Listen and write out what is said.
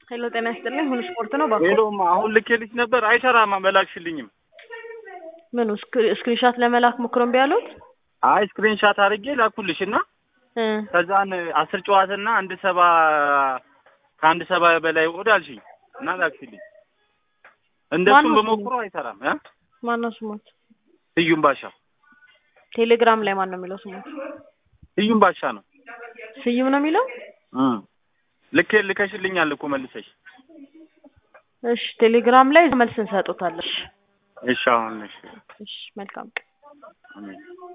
ሄሎ ጤና ይስጥልኝ። ሁሉ ስፖርት ነው ባኮ። ሄሎም አሁን ልኬልሽ ነበር አይሰራም፣ አመላክሽልኝም። ምኑ ስክሪንሻት ለመላክ ሞክሮ እምቢ አሉት? አይ ስክሪንሻት አድርጌ ላኩልሽ እና እ ከዛን አስር ጨዋታና አንድ ሰባ ከአንድ ሰባ በላይ ወደ አልሽኝ እና ላክሽልኝ። እንደሱም ማነው በሞክሮ አይሰራም። እ ማነው ስሞት? ስዩም ባሻ ቴሌግራም ላይ ማን ነው የሚለው ስሞት? ስዩም ባሻ ነው። ስዩም ነው የሚለው? እ ልኬ ልከሽልኛል እኮ መልሰሽ። እሺ ቴሌግራም ላይ መልስ እንሰጡታለን። እሺ አሁን እሺ እሺ መልካም ቀን። አሜን